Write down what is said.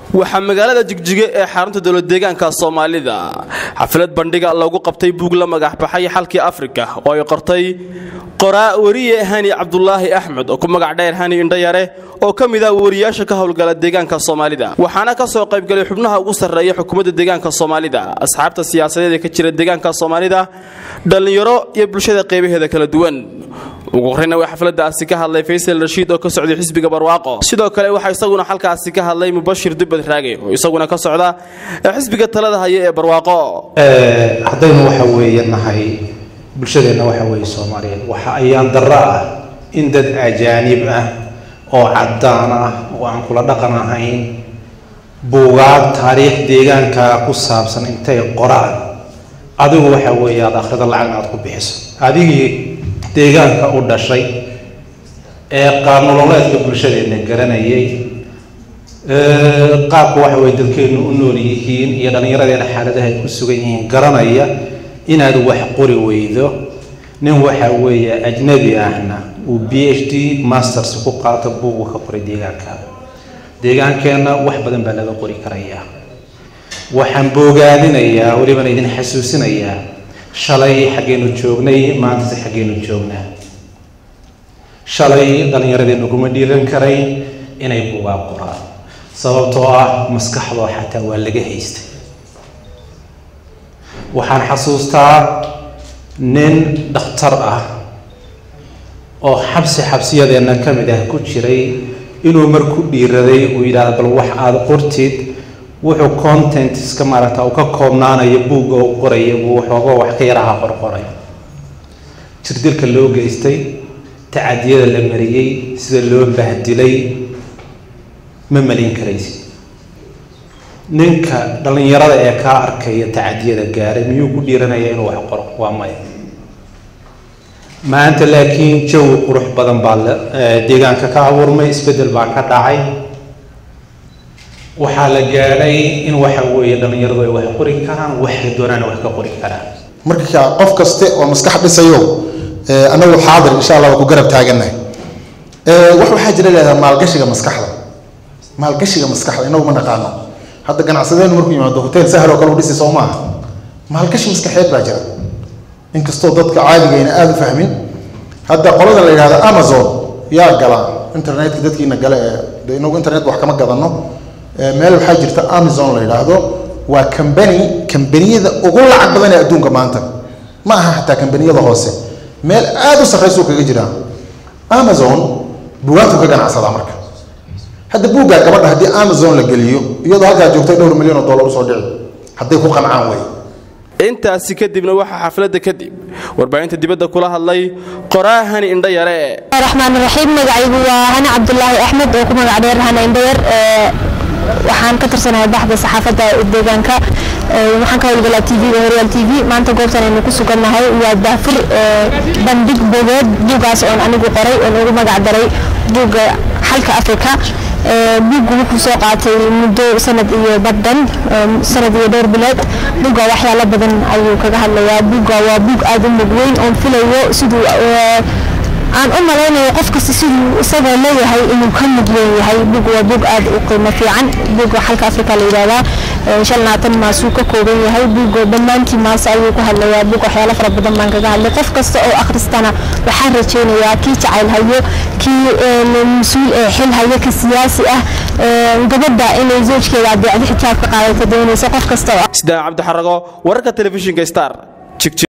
waxaa magaalada jigjiga ee xarunta dowlad deegaanka soomaalida xaflad bandhiga lagu qabtay buug la magaxbaxay xalkii afrika oo ay qortay qoraa weriye hani cabdulaahi axmed oo ku magac dheer hani indhayare oo ka mid ah wariyaasha ka howlgala deegaanka soomaalida waxaana ka soo qaybgalay xubnaha ugu sarreeya xukuumadda deegaanka soomaalida asxaabta siyaasadeed ee ka jira deegaanka soomaalida dhallinyaro iyo bulshada qeybaheeda kala duwan ugu horreyna waa xafladaasi ka hadlay faysal rashiid oo ka socday xisbiga barwaaqo sidoo kale waxaa isaguna halkaasi ka hadlay mubashir dubbad raage oo isaguna ka socda xisbiga talada haya ee barwaaqo haddaynu waxa weeye nahay bulshadeenna waxa weeye soomaaliyeed waxa ayaan darro ah in dad ajaanib ah oo caddaan ah oo aan kula dhaqan ahayn buugaag taariikh deegaanka ku saabsan intay qoraan adigu waxa weeye aada akhrida lacagna aada ku bixiso adigii deegaanka u dhashay ee qaabnololeedka bulshadeenna garanayay qaabka waxa weye dadkeennu u nool yihiin iyo dhallinyaradeena xaaladaha ay ku sugan yihiin garanaya inaad wax qori weydo nin waxa weeye ajnabi ahna uu b h d masters ku qaato buugu ka qoray deegaanka deegaankeenna wax badan baa laga qori karayaa waxaan boogaadinayaa welibana idin xasuusinayaa shalay xaggeenu joognay maantase xaggeenu joognaa shalay dhallinyaradeennu kuma dhiiran karayn inay buugaa qoraan sababtoo ah maskaxdoo xataa waa laga haystay waxaan xasuustaa nin dhakhtar ah oo xabsi xabsiyadeenna ka mid ah ku jiray inuu marku dhiiraday uu yidhaahdo bal wax aada qortid wuxuu content iska maaragta uu ka koobnaanayo buugga u qoraya buu waxooga wax ka yaraha qorqoray jirdilka loo geystay tacadiyada la mariyey sida loo bahdilay ma malin karaysid ninka dhallinyarada ee kaa arkaya tacadiyada gaaray miyuu ku dhiiranaya inuu wax qoro waa maya maanta laakiin jawi qurux badan baa deegaanka ka abuurmay isbeddel baa ka dhacay waxaa la gaadhay in waxa weeye dhallinyaradu ay wax qori karaan waxay doonaan wax ka qori karaan marka qof kaste oo maskax dhisayo anagu xaadir insha allah waa ku garab taagannahay wax waxaa jira leedaha maalgashiga maskaxda maalgashiga maskaxda inagu ma naqaano hadda ganacsadeen markuu yimaado hotel sahal oo kale u dhisi soo maaha maalgashi maskaxeed baa jira inkastoo dadka caadigayna aada u fahmin hadda qolada la yidhahdo amazon yaa gala internetka dadkiina gale ee inagu internet wax kama gadano meel waxaa jirta amazon la yidhaahdo waa cambany kambaniyada ugu lacag badan ee adduunka maanta ma aha xataa kambaniyada hoose meel aada u sarraysuu kaga jiraa amazon buugaagtu ka ganacsadaa marka hadda buuggaa gabadha haddii amazon la geliyo iyadoo halkaa joogtay dhowr milyan oo dollar usoo dhici hadday ku qancaan wey intaasi kadibna waxaa xafladda kadib warbaahinta dibadda kula hadlay qoraa hani indhayare raxmaan raxiim magacaygu waa hani cabdulaahi axmed oo ku magac dheer hani indhayar waxaan ka tirsanahay baxda saxaafadda deegaanka waxaan ka howlgalaa t v-ga horyaal t v maanta goobtan aynu ku sugannahay waa daafur bandhig buugeed buuggaas oon anigu qoray oon ugu magac daray buugga xalka afrika buuggu wuxuu soo qaatay muddo sanad iyo badhan sanad iyo dhowr bilood buugga waxyaalo badan ayuu kaga hadlayaa buugga waa buug aada u mug weyn oon filayo siduu aan u malaynayo qof kasta siduu isagoo leeyahay inuu ka mid leeyahay buug waa buug aad u qiimo fiican buugga xalka afrika la yidhahdaa shan labaatan maasuu ka kooban yahay buugga dhammaantii maas ayuu ku hadlayaa buug waxyaalo fara badan baan kaga hadlay qof kasta oo akhristana waxaan rajaynayaa kii jacayl hayo kii mas-uul ee xil hayo ka siyaasi ah gabadha inay zoojkeeda adeecdo xijaab ka qaadato doonaysa qof kasta sidaan cabdixarago wararka telefishinka star